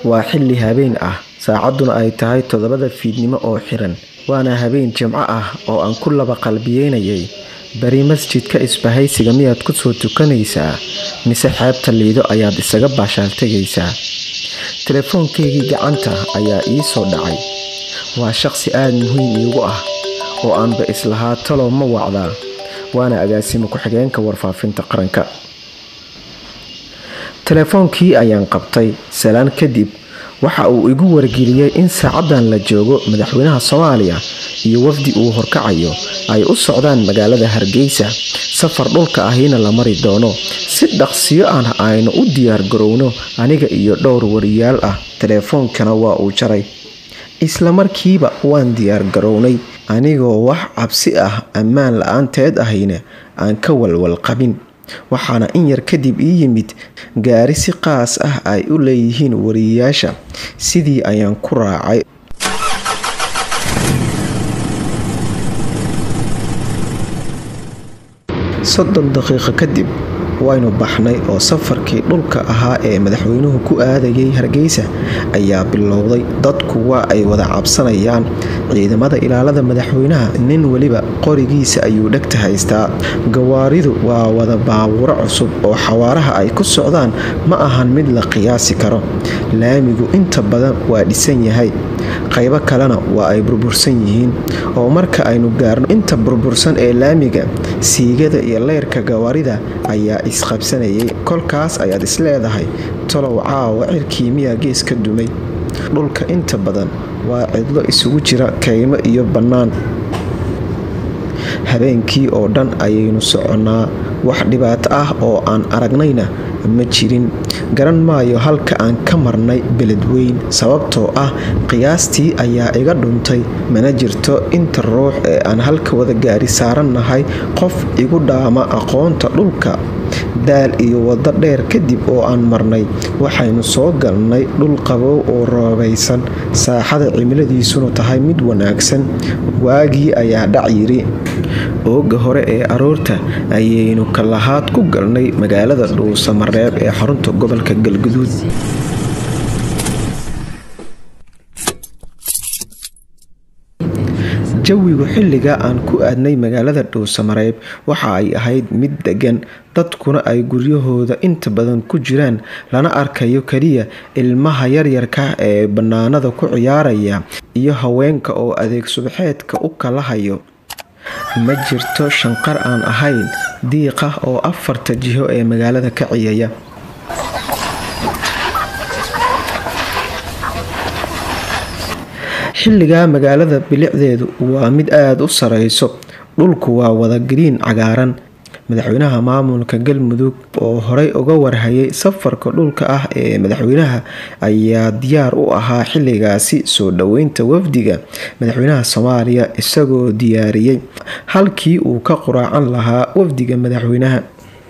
waa xilli habeen ah saacadduna ay tahay toddobada fiidnimo oo xiran waana habeen jimco ah oo aan ku laba qalbiyeynayay bari masjidka isbahaysiga miyaad ku soo tukanaysaa mise xeebta liido ayaad isaga baashaal tegaysaa telefoonkaygii gacanta ayaa ii soo dhacay waa shaqsi aada muhiim iigu ah oo aanba islahaa talow ma wacdaa waana agaasimo ku-xigeenka warfaafinta qaranka telefoonkii ayaan qabtay salaan kadib waxa uu igu wargeliyey in saacaddan la joogo madaxweynaha soomaaliya iyo wafdi uu horkacayo ay u socdaan magaalada hargeysa safar dhulka ahina la mari doono si dhaqsiyo ah aynu u diyaar garowno aniga iyo dhowr wariyaal ah telefoonkana waa uu jaray isla markiiba waan diyaar garownay anigoo wax cabsi ah ammaan la-aanteed ahayna aan ka walwal qabin waxaana in yar kadib ii yimid gaari si qaas ah ay u leeyihiin wariyayaasha sidii ayaan ku raacay soddon daqiiqo kadib waynu baxnay oo safarkii dhulka ahaa ee madaxweynuhu ku aadayay hargeysa ayaa bilowday dadku waa ay wada cabsanayaan ciidamada ilaalada madaxweynaha nin weliba qorigiisa ayuu dhegta haystaa gawaaridu waa wada baabuuro cusub oo xawaaraha ay ku socdaan ma ahan mid la qiyaasi karo laamigu inta badan waa dhisan yahay qaybo kalena waa ay burbursan yihiin oo marka aynu gaarno inta burbursan ee laamiga siigada iyo leyrka gawaarida ayaa isqabsanayay kolkaas ayaad isleedahay tolow caawa cirkii miyaa gees ka dumay dhulka inta badan waa cidlo isugu jira kaymo iyo bannaan habeenkii oo dhan ayaynu soconnaa wax dhibaato ah oo aan aragnayna ma jirin garan maayo halka aan ka marnay beledweyn sababtoo ah qiyaastii ayaa iga dhuntay mana jirto inta ruux ee aan halka wada gaari saarannahay qof igu dhaama aqoonta dhulka daal iyo waddo dheer kadib oo aan marnay waxaynu soo galnay dhul qabow oo roobaysan saaxada cimiladiisuna tahay mid wanaagsan waagii ayaa dhac yiri ooga hore ee aroorta ayaynu kalahaad ku galnay magaalada dhuusamareeb ee xarunta gobolka galguduud jawigu xilliga aan ku aadnay magaalada dhuusamareeb waxa ay ahayd mid degan dadkuna ay guryahooda inta badan ku jiraan lana arkayo keliya ilmaha yaryarka ee bannaanada ku ciyaaraya iyo haweenka oo adeeg subaxeedka u kala hayo ma jirto shanqar aan ahayn diiqa oo afarta jiho ee magaalada ka ciyaya xilligaa magaalada bilicdeedu waa mid aada u sareyso dhulku waa wada gariin cagaaran madaxweynaha maamulka galmudug oo horey uga warhayay safarka dhulka ah ee madaxweynaha ayaa diyaar u ahaa xilligaasi soo dhoweynta wafdiga madaxweynaha soomaaliya isagoo diyaariyey halkii uu ka quraacan lahaa wafdiga madaxweynaha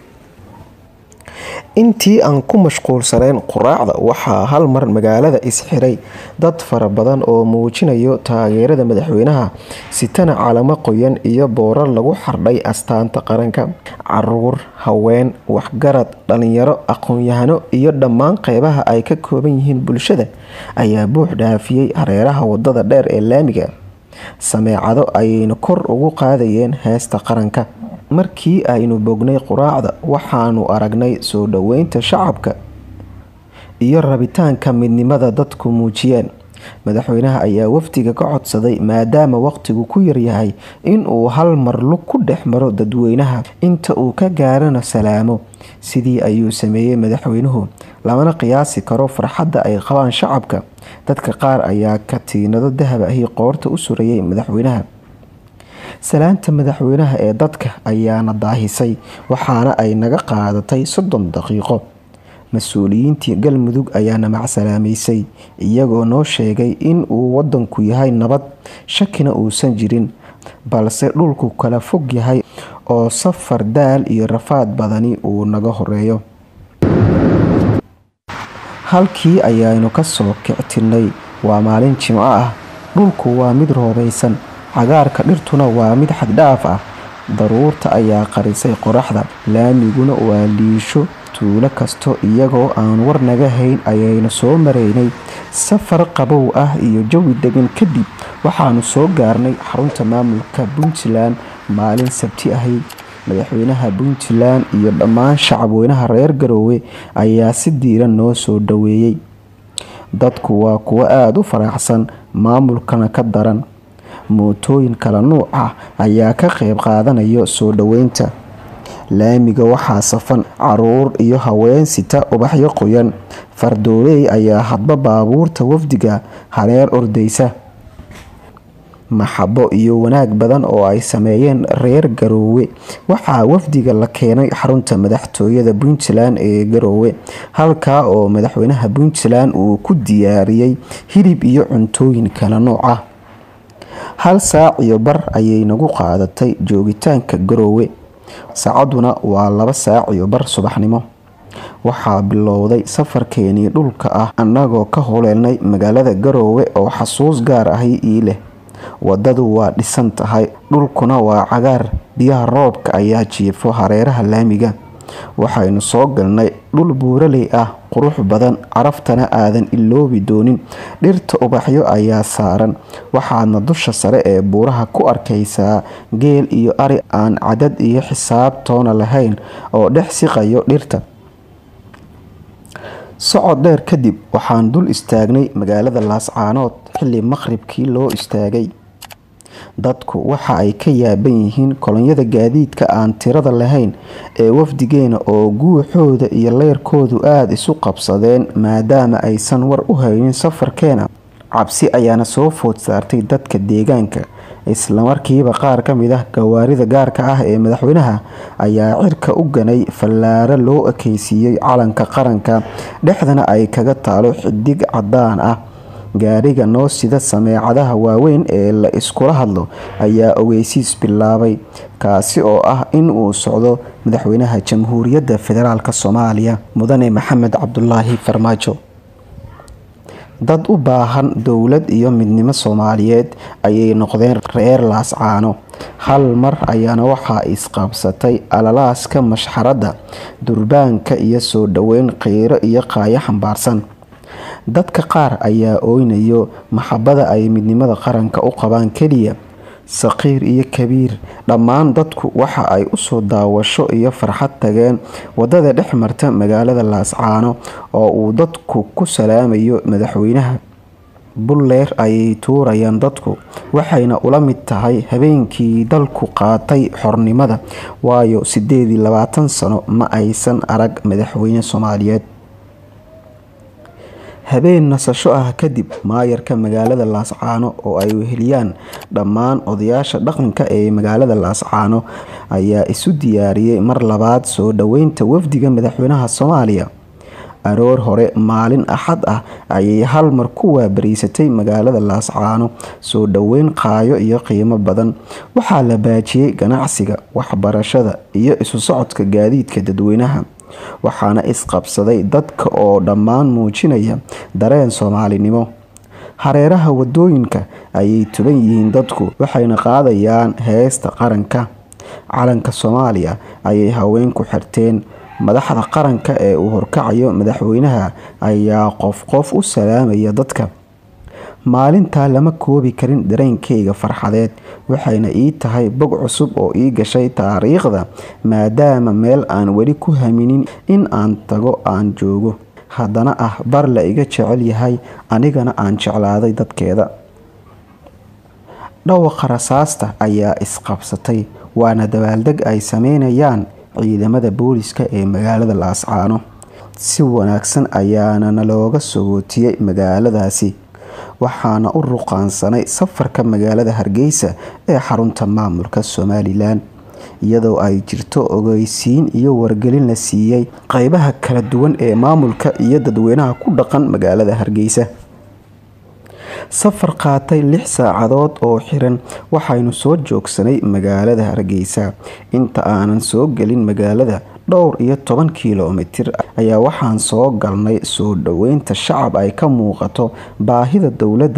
intii aan ku mashquulsanayn quraacda waxaa hal mar magaalada isxiray dad fara badan oo muujinayo taageerada madaxweynaha sitana calamo qoyan iyo boorar lagu xardhay astaanta qaranka caruur haween waxgarad dhalinyaro aqoon-yahano iyo dhammaan qeybaha ay ka kooban yihiin bulshada ayaa buux dhaafiyey hareeraha wadada dheer ee laamiga sameecado ayayna kor ugu qaadayeen heesta qaranka markii aynu bognay quraacda waxaanu aragnay soo dhoweynta shacabka iyo rabitaanka midnimada dadku muujiyeen madaxweynaha ayaa wafdiga ka codsaday maadaama waqtigu ku yaryahay inuu hal mar lug ku dhex maro dadweynaha inta uu ka gaarana salaamo sidii ayuu sameeyey madaxweynuhu lamana qiyaasi karo farxadda ay qabaan shacabka dadka qaar ayaa katiinado dahab ahi qoorta u surayay madaxweynaha salaanta madaxweynaha ee dadka ayaana daahisay waxaana ay naga qaadatay soddon daqiiqo mas-uuliyiintii galmudug ayaana macsalaamaysay iyagoo noo sheegay in uu wadanku yahay nabad shakina uusan jirin balse dhulku kala fog yahay oo safar daal iyo rafaad badani uu naga horeeyo halkii ayaanu kasoo kictirnay waa maalin jimco ah dhulku waa mid roobaysan cagaarka dhirtuna waa mid xaddhaaf ah daruurta ayaa qarisay qoraxda laamiguna waa liisho tuulo kasto iyagoo aan war naga hayn ayaynu soo maraynay safar qabow ah iyo jawi degan kadib waxaanu soo gaarnay xarunta maamulka puntland maalin sabti ahi madaxweynaha puntland iyo dhammaan shacabweynaha reer garoowe ayaa si diiran noo soo dhaweeyey dadku waa kuwo aada u faraxsan maamulkana ka daran mootooyin kala nuuc ah ayaa ka qeyb qaadanayo soo dhaweynta laamiga waxaa safan caruur iyo haween sita ubaxyo qoyan fardooley ayaa hadba baabuurta wafdiga hareer ordaysa maxabo iyo wanaag badan oo ay sameeyeen reer garoowe waxaa wafdiga la keenay xarunta madaxtooyada puntland ee garoowe halkaa oo madaxweynaha puntland uu ku diyaariyey hilib iyo cuntooyin kala nooc ah hal saac iyo bar ayay nagu qaadatay joogitaanka garoowe saacaduna waa laba saac iyo bar subaxnimo waxaa bilowday safarkeenii dhulka ah annagoo ka holeelnay magaalada garoowe oo xasuus gaar ahi ii leh wadadu waa dhisan tahay dhulkuna waa cagaar biyaha roobka ayaa jiifo hareeraha laamiga waxaynu soo galnay dhul buuraley ah qurux badan caraftana aadan iloobi doonin dhirta ubaxyo ayaa saaran waxaadna dusha sare ee buuraha ku arkaysaa geel iyo ari aan cadad iyo xisaab toona lahayn oo dhex siqayo dhirta socod dheer kadib waxaan dul istaagnay magaalada laascaanood xilli maqribkii loo istaagay dadku waxa ay ka yaaban yihiin kolonyada gaadiidka aan tirada lahayn ee wafdigeena oo guuxooda iyo leyrkoodu aada isu qabsadeen maadaama aysan war u haynin safarkeena cabsi ayaana soo food saartay dadka deegaanka islamarkiiba qaar ka mid ah gawaarida gaarka ah ee madaxweynaha ayaa cirka u ganay fallaaro loo ekeysiiyey calanka qaranka dhexdana ay kaga taalo xidig cadaan ah gaariga noo sida sameecadaha waaweyn ee la iskula hadlo ayaa ogeysiis bilaabay kaasi oo ah in uu socdo madaxweynaha jamhuuriyadda federaalk soomaaliya mudane maxamed cabdulaahi farmaajo dad u baahan dowlad iyo midnimo soomaaliyeed ayay noqdeen reer laascaano hal mar ayaana waxaa isqabsatay alalaaska mashxaradda durbaanka iyo soo dhoweyn qiiro iyo qaayo xambaarsan dadka qaar ayaa oynayo maxabada ay midnimada qaranka u qabaan keliya saqiir iyo kabiir dhammaan dadku waxa ay usoo daawasho iyo farxad tageen wadada dhex marta magaalada laascaano oo uu dadku ku salaamayo madaxweynaha bulleer ayay tuurayaan dadku waxayna ula mid tahay habeenkii dalku qaatay xornimada waayo sideed iyo labaatan sano ma aysan arag madaxweyne soomaaliyeed habeen nasasho ah kadib maayarka magaalada laascaano oo ay weheliyaan dhammaan odayaasha dhaqanka ee magaalada laascaano ayaa isu diyaariyey mar labaad soo dhoweynta wafdiga madaxweynaha soomaaliya aroor hore maalin axad ah ayay hal mar ku waabariysatay magaalada laascaano soo dhoweyn qaayo iyo qiimo badan waxaa la baajiyey ganacsiga waxbarashada iyo isu socodka gaadiidka dadweynaha waxaana isqabsaday dadka oo dhammaan muujinaya dareen soomaalinimo hareeraha wadooyinka ayay tuban yihiin dadku waxayna qaadayaan heesta qaranka calanka soomaaliya ayay haweenku xirteen madaxda qaranka ee uu horkacayo madaxweynaha ayaa qof qof u salaamaya dadka maalintaa lama koobi karin dareenkayga farxadeed waxayna ii tahay bog cusub oo ii gashay taariikhda maadaama meel aan weli ku haminin in aan tago aan joogo haddana ah bar la iga jecel yahay anigana aan jeclaaday dadkeeda dhawaqa rasaasta ayaa isqabsatay waana dabaaldeg ay sameynayaan ciidamada booliska ee magaalada laascaano si wanaagsan ayaana nalooga sogootiyey magaaladaasi waxaana u ruqaansanay safarka magaalada hargeysa ee xarunta maamulka somalilan iyadoo ay jirto ogeysiin iyo wargelin la siiyey qeybaha kala duwan ee maamulka iyo dadweynaha ku dhaqan magaalada hargeysa safar qaatay lix saacadood oo xiran waxaynu soo joogsanay magaalada hargeysa inta aanan soo gelin magaalada dhowr iyo toban kilomitir ayaa waxaan soo galnay soo dhoweynta shacab ay ka muuqato baahida dowladda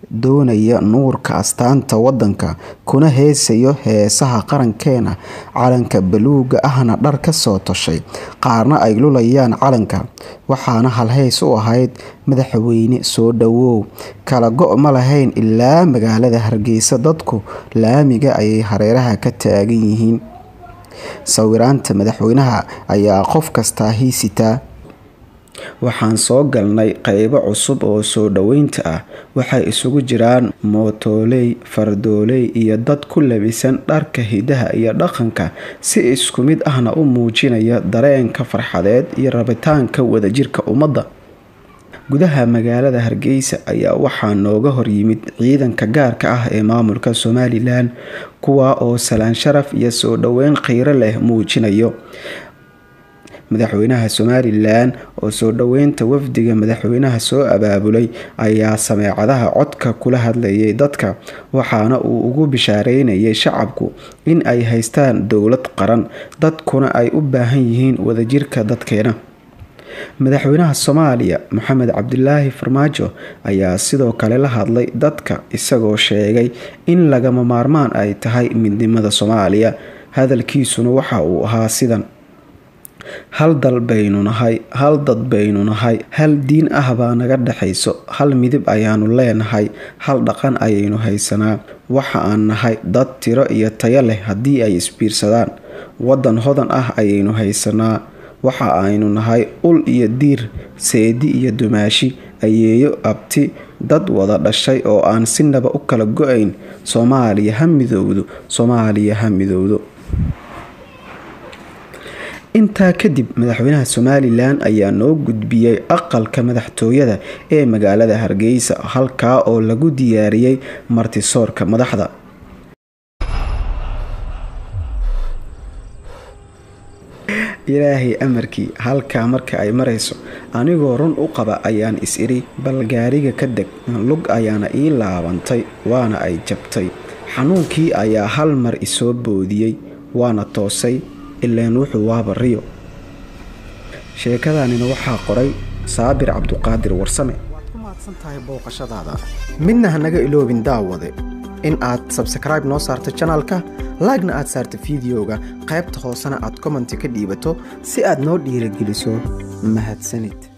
doonaya nuurka astaanta wadanka kuna heesayo heesaha qarankeena calanka baluuga ahna dhar ka soo toshay qaarna ay lulayaan calanka waxaana halhays u ahayd madaxweyne soo dhowow kala go' ma lahayn ilaa magaalada hargeysa dadku laamiga ayay hareeraha ka taagan yihiin sawiraanta madaxweynaha ayaa qof kastaa hiisitaa waxaan soo galnay qeybo cusub oo soo dhoweynta ah waxay isugu jiraan mootooley fardooley iyo dad ku labisan dharka hidaha iyo dhaqanka si isku mid ahna u muujinaya dareenka farxadeed iyo rabitaanka wadajirka ummadda gudaha magaalada hargeysa ayaa waxaa nooga horyimid ciidanka gaarka ah ee maamulka somalilan kuwa oo salaan sharaf iyo soo dhoweyn qiiro leh muujinayo madaxweynaha somalilan oo soo dhoweynta wafdiga madaxweynaha soo abaabulay ayaa sameecadaha codka kula hadlayay dadka waxaana uu ugu bishaareynayay shacabku in ay haystaan dowlad qaran dadkuna ay u baahan yihiin wadajirka dadkeena madaxweynaha soomaaliya maxamed cabdilaahi farmaajo ayaa sidoo kale la hadlay dadka isagoo sheegay in lagama maarmaan ay tahay midnimada soomaaliya hadalkiisuna waxa uu ahaa sidan hal dal baynu nahay hal dad baynu nahay hal diin ah baa naga dhexayso hal midib ayaanu leenahay hal dhaqan ayaynu haysanaa waxa aan nahay dad tiro iyo tayo leh haddii ay isbiirsadaan wadan hodan ah ayaynu haysanaa waxa aynu nahay ul iyo diir seedi iyo dumaashi ayeeyo abti dad wada dhashay oo aan sinaba u kala go-ayn soomaaliya ha midowdo soomaaliya ha midowdo intaa kadib madaxweynaha somalilan ayaa noo gudbiyey aqalka madaxtooyada ee magaalada hargeysa halkaa oo lagu diyaariyey martisoorka madaxda ilaahay amarkii halkaa marka ay marayso anigoo run u qaba ayaan is iri bal gaariga ka deg lug ayaana ii laabantay waana ay jabtay xanuunkii ayaa hal mar isoo boodiyey waana toosay ileen wuxuu waaba riyo sheekadanina waxaa qoray saabir cabduqaadir warsame waad ku mahadsan tahay booqashadaada midna hanaga iloobin daawade in aad sabskraibe noo saarto janalka laagna aad saarto fideoga qaybta hoosena aad commenti ka dhiibato si aad noo dhiirageliso mahadsanid